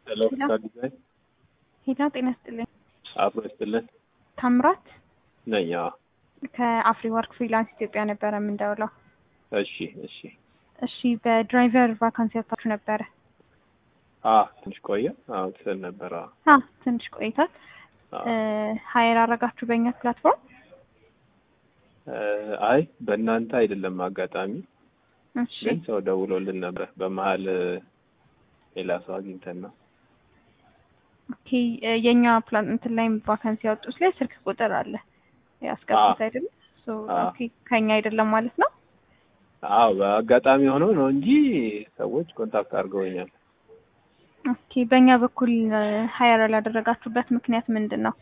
ሄሎ ዲዛይን ሄሎ ጤና ይስጥልኝ። አብሮ ይስጥልን ታምራት ነኝ። አዎ። ከአፍሪ ወርክ ፍሪላንስ ኢትዮጵያ ነበረ የምንደውለው። እሺ እሺ። እሺ በድራይቨር ቫካንሲ ያታችሁ ነበረ? አዎ ትንሽ ቆየ። አዎ ትሰል ነበር። አዎ አ ትንሽ ቆይቷል። አዎ። ሀይር አረጋችሁ በእኛ ፕላትፎርም? እ አይ በእናንተ አይደለም አጋጣሚ እሺ ግን ሰው ደውሎልን ነበር። በመሀል ሌላ ሰው አግኝተን ነው። ኦኬ እ የኛ ፕላን እንትን ላይ ቫካንሲ ያወጡት ላይ ስልክ ቁጥር አለ ያስገቡት አይደለም? ሶ አዎ። ኦኬ ከኛ አይደለም ማለት ነው። አዎ በአጋጣሚ ሆኖ ነው እንጂ ሰዎች ኮንታክት አድርገውኛል። ኦኬ በእኛ በኩል ሀይር ያላደረጋችሁበት ምክንያት ምንድን ነው?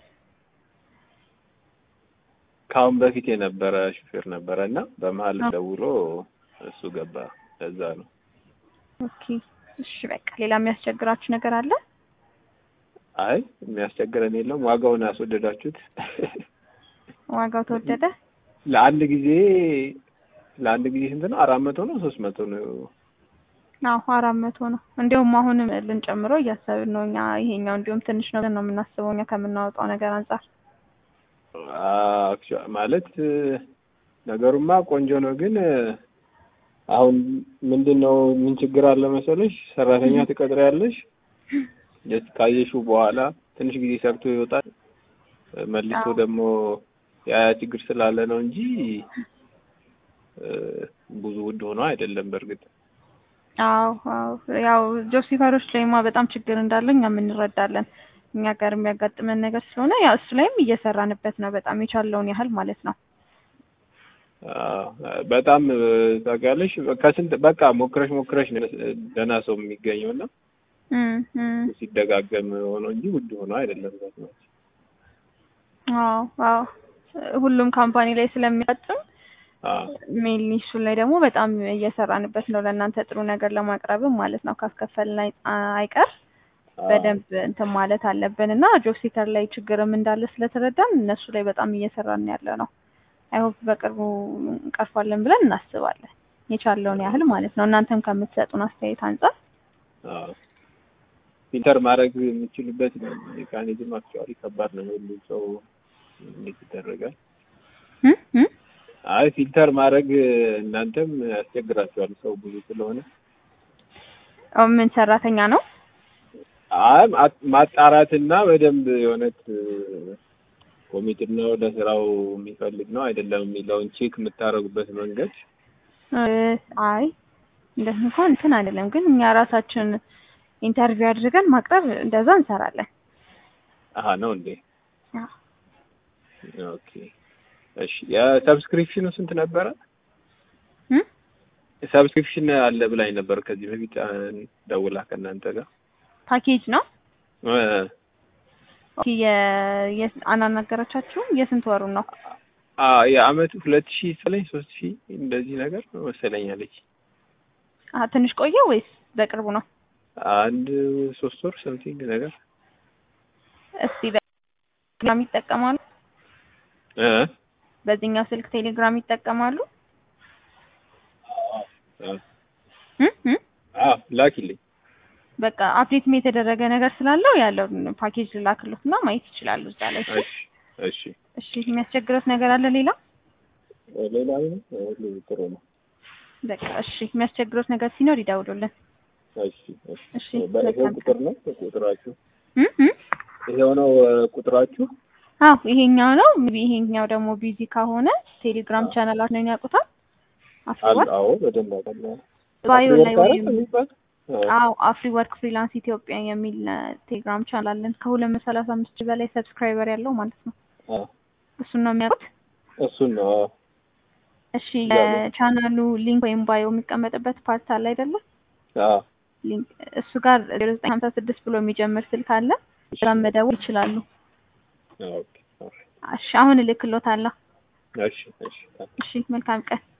ከአሁን በፊት የነበረ ሹፌር ነበረ እና በመሀል አዎ። ደውሎ እሱ ገባ። ለዛ ነው። ኦኬ እሺ በቃ ሌላ የሚያስቸግራችሁ ነገር አለ? አይ የሚያስቸግረን የለም። ዋጋውን ያስወደዳችሁት ዋጋው ተወደደ? ለአንድ ጊዜ ለአንድ ጊዜ ስንት ነው? አራት መቶ ነው ሶስት መቶ ነው? አዎ አራት መቶ ነው። እንዲሁም አሁንም ልንጨምረው እያሰብን ነው እኛ ይሄኛው እንዲሁም ትንሽ ነው ብለን ነው የምናስበው እኛ ከምናወጣው ነገር አንጻር። አክቹዋ- ማለት እ፣ ነገሩማ ቆንጆ ነው፣ ግን እ፣ አሁን ምንድን ነው ምን ችግር አለ መሰለሽ? ሰራተኛ ትቀጥሪያለሽ። ጀስት ካየሽው በኋላ ትንሽ ጊዜ ሰርቶ ይወጣል። እ፣ መልሶ አዎ። ደግሞ ያ ያ ችግር ስላለ ነው እንጂ እ፣ ብዙ ውድ ሆኖ አይደለም በእርግጥ አዎ አዎ ያው ጆሲፈሮች ላይማ በጣም ችግር እንዳለ እኛም እንረዳለን። እኛ ጋር የሚያጋጥመን ነገር ስለሆነ ያው እሱ ላይም እየሰራንበት ነው በጣም የቻለውን ያህል ማለት ነው። አዎ፣ በጣም እ፣ ታውቂያለሽ ከስንት በቃ ሞክረሽ ሞክረሽ ነው ደህና ሰው የሚገኘው እና እም እም ሲደጋገም ሆኖ እንጂ ውድ ሆኖ አይደለም። አዎ አዎ ሁሉም ካምፓኒ ላይ ስለሚያጋጥም አዎ ሜይንሊ እሱ ላይ ደግሞ በጣም እየሰራንበት ነው ለእናንተ ጥሩ ነገር ለማቅረብም ማለት ነው። ካስከፈልን አይ- አይቀር በደንብ እንትን ማለት አለብን እና ጆብ ሲከር ላይ ችግርም እንዳለ ስለተረዳን እነሱ ላይ በጣም እየሰራን ያለ ነው። አይሆፕ በቅርቡ እንቀርፋለን ብለን እናስባለን የቻለውን ያህል ማለት ነው። እናንተም ከምትሰጡን አስተያየት አንጻር አዎ ፊልተር ማድረግ የምችልበት ሜካኒዝም አክቹዋሊ ከባድ ነው። ሁሉ ሰው እንዴት ይደረጋል? እም እም አይ ፊልተር ማድረግ እናንተም ያስቸግራችኋል፣ ሰው ብዙ ስለሆነ። አዎ፣ ምን ሰራተኛ ነው? አይ ማ- ማጣራትና በደንብ የእውነት ኮሚትድ ነው ለስራው የሚፈልግ ነው አይደለም የሚለውን ቼክ የምታደርጉበት መንገድ እ፣ አይ እንደዚህ እንኳን እንትን አይደለም፣ ግን እኛ ራሳችን ኢንተርቪው አድርገን ማቅረብ እንደዛ እንሰራለን። አሀ ነው እንዴ? አዎ። ኦኬ እሺ። የሰብስክሪፕሽኑ ስንት ነበረ? እም ሰብስክሪፕሽን አለ ብላኝ ነበር ከዚህ በፊት አ፣ ደውላ ከእናንተ ጋር ፓኬጅ ነው። እ፣ ኦኬ የ የ- አናናገረቻችሁም? የስንት ወሩን ነው? አ የአመቱ ሁለት ሺህ መሰለኝ ሶስት ሺህ እንደዚህ ነገር መሰለኝ አለች። አ ትንሽ ቆየ ወይስ በቅርቡ ነው? አንድ ሶስት ወር ሰምቲንግ ነገር እስቲ በቴሌግራም ይጠቀማሉ? እ በዚህኛው ስልክ ቴሌግራም ይጠቀማሉ? እ፣ እም እም አ ላኪልኝ። በቃ አፕዴትም የተደረገ ነገር ስላለው ያለውን ፓኬጅ ልላክሎት እና ማየት ይችላሉ እዛ ላይ። እሺ? እሺ እሺ። እሺ የሚያስቸግረት ነገር አለ ሌላ? ሌላ ምንም ሁሉ ጥሩ ነው። በቃ እሺ የሚያስቸግረት ነገር ሲኖር ይደውሉልን። እሺ እሺ። እሺ በይሄው መልካም ቁጥር ነው ቁጥራችሁ? እም እም ይሄው ነው እ፣ ቁጥራችሁ? አዎ ይሄኛው ነው። ይሄኛው ደግሞ ቢዚ ከሆነ ቴሌግራም ቻናላችንን ያውቁታል። አለ አፍሪወርክ አዎ፣ በደንብ አውቃለሁ። ባዮ ላይ አፍሪወርክ ወይም አይደል የሚባል? እ፣ አዎ አፍሪ ወርክ ፍሪላንስ ኢትዮጵያ የሚል እ፣ ቴሌግራም ቻናል አለን ከሁለት መቶ ሰላሳ አምስት ሺህ በላይ ሰብስክራይበር ያለው ማለት ነው። አ፣ እሱን ነው የሚያውቁት። እሱን ነው። አዎ። እሺ የቻናሉ ሊንክ ወይም ባዮ የሚቀመጥበት ፓርት አለ አይደለ? አዎ። ሊንክ እሱ ጋር ዜሮ ዘጠኝ ሀምሳ ስድስት ብሎ የሚጀምር ስልክ አለ። እዛ መደወል ይችላሉ። ኦኬ ኦኬ። እሺ አሁን እልክሎታለሁ። እሺ እሺ። እሺ መልካም ቀን።